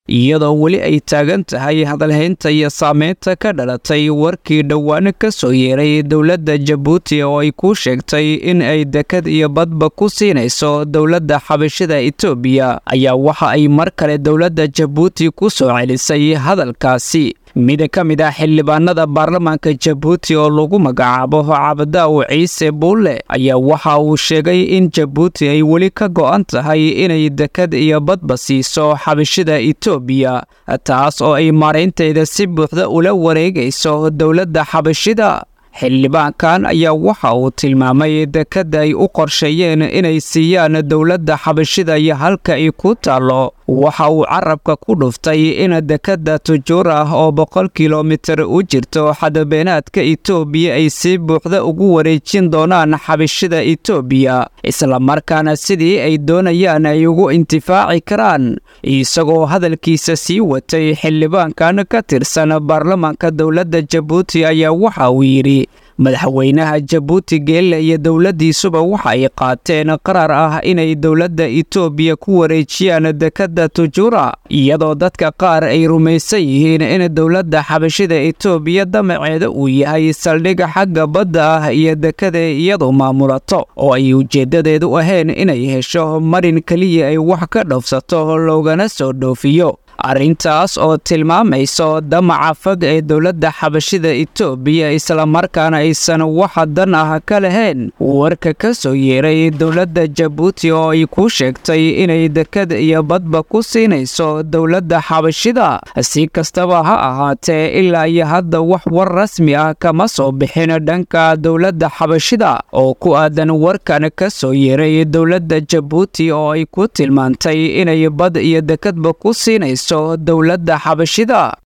iyadoo weli ay taagan tahay hadalhaynta iyo saameynta ka dhalatay warkii dhowaan ka soo yeeray dowladda jabuuti oo ay ku sheegtay in ay dekad iyo badba ku siinayso dowladda xabashida etoobiya ayaa waxa ay mar kale dowladda jabuuti ku soo celisay hadalkaasi mid ka mid ah xildhibaanada baarlamaanka jabuuti oo lagu magacaabo cabdaaw ciise buulle ayaa waxa uu sheegay in jabuuti ay weli ka go'an tahay inay dekad iyo badba siiso xabashida etoobiya taas oo ay maaraynteeda si buuxda ula wareegayso dowladda xabashida xildhibaankan ayaa waxa uu tilmaamay dekadda ay u qorsheeyeen inay siiyaan dowladda xabashida iyo halka ay ku taallo waxa uu carabka ku dhuftay in dekadda tujuur ah oo boqol kilomitir u jirto xadabeenaadka etoobiya ay si buuxda ugu wareejin doonaan xabashida etoobiya islamarkaana sidii ay doonayaan ay ugu intifaaci karaan isagoo hadalkiisa sii watay xildhibaankan ka tirsan baarlamaanka dowladda jabuuti ayaa waxa uu yidhi madaxweynaha jabuuti geelle iyo dowladdiisuba waxa ay qaateen qarar ah inay dowladda etoobiya ku wareejiyaan dekadda tujuura iyadoo dadka qaar ay rumaysan yihiin in dowladda xabashida etoobiya damaceeda uu yahay saldhig xagga badda ah iyo dekada iyadu maamulato oo ay ujeeddadeedu ahayn inay hesho marin keliya ay wax ka dhoofsato loogana soo dhoofiyo arrintaas oo tilmaamayso damaca fog ee dowladda xabashida etoobiya islamarkaana aysan waxa dan ah ka lahayn warka ka soo yeeray dowladda jabuuti oo ay ku sheegtay inay dekad iyo badba ku siinayso dowladda xabashida si kastaba ha ahaatee ilaa iyo hadda wax war rasmi ah kama soo bixin dhanka dowladda xabashida oo ku aadan warkan ka soo yeeray dowladda jabuuti oo ay ku tilmaantay inay bad iyo dekadba ku siinayso dowladda xabashida